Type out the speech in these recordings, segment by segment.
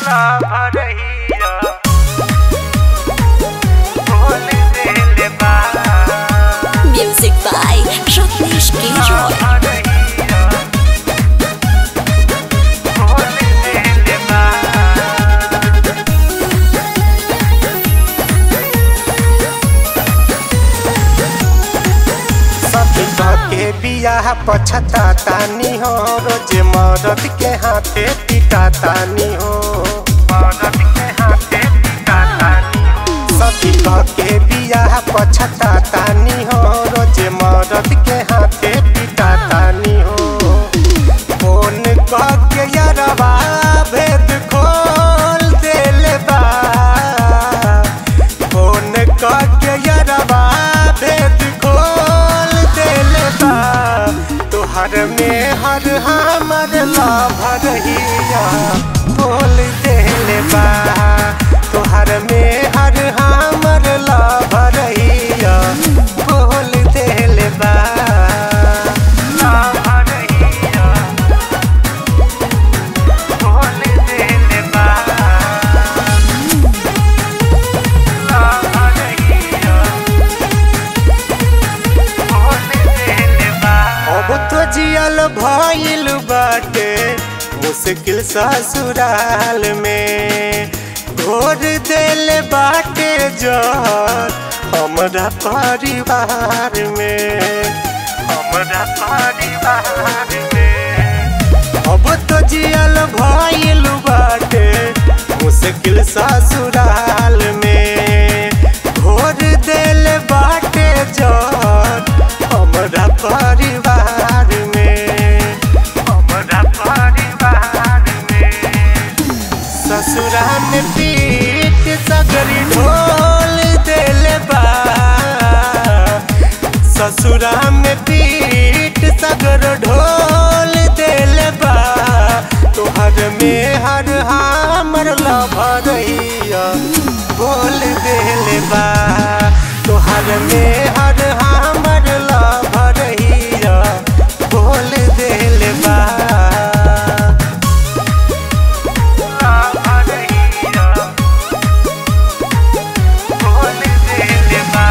भरहिया बोल देले बा Music by Rajneesh K. Roy. भरहिया बोल देले बा सखी के बियाह पछता तानी हो रोज मरद के हाथे पिटा तानी हो मरद के हाथे पिता तानी हो सखी के बियाह पछता तानी हो रोज मरद के हाथे पिटा तानी हो फोन के यरवा भेद खोल देले बा फोन के यरवा भेद खोल देले बा तोहर में हर हमर लाभरहिया बोल देले बा तोहर में हर हमर लाभरहिया बोल देले बा भरहिया बोल देले बा भरहिया बोल देले बा अब तो जियल भइल बाटे मुश्किल ससुराल में घोर देल बाटे जर हमरा परिवार में हमरा परिवार में अब तो जियल भइल बाटे मुश्किल ससुराल में घोर देल बाटे जर हमरा परिवार में हमरा परिवार में ससुरा में पीट सगरी ढोल देल बा ससुरा में पीट सगर ढोल देल बा तोहर में हर हमर लभरैया बोल देल बा तोहर में हर हमर लभरैया बोल देल बा भरहिया बोल देले बा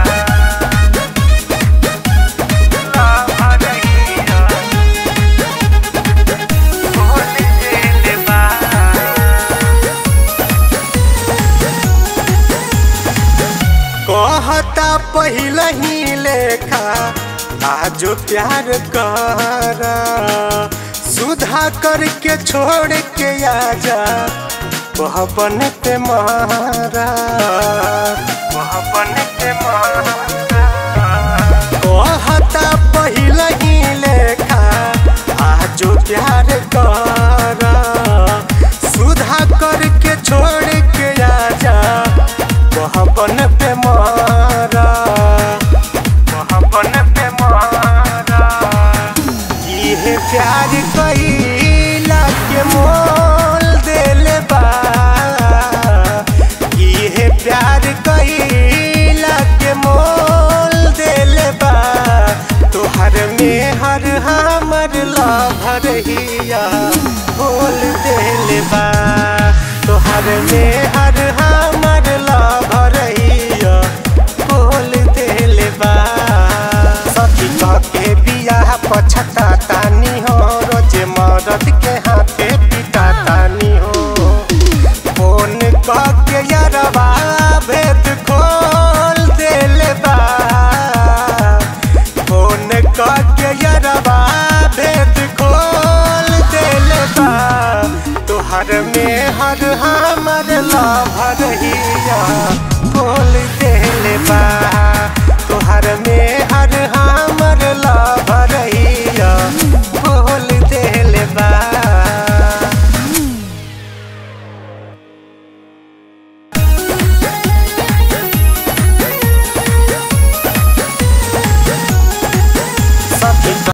भरहिया बोल देले बा कहता पहिल ही लेखा आज प्यार कर सुधा करके छोड़ के आजा वह बन पे मारा वह बन के मारा कहता पहिल ही लेखा आज प्यार कर सुधा करके छोड़ के आजा वह बन पे मारा वह बन पे मारा इहे प्यार कैला के मोल देले बा इहे प्यार कैला के मोल देले बा तोहर में हर हमर लाभरहिया बोल देले बा तोहर में हर हमर लाभरहिया बोल देले बा सखी के बियाह पछता तानी हो रोज मरद के हाथे पिटा तानी हो फोन के यरवा भेद खोल देले बा फोन के यरवा भेद खोल देले बा तोहर में हर हमर लाभरहिया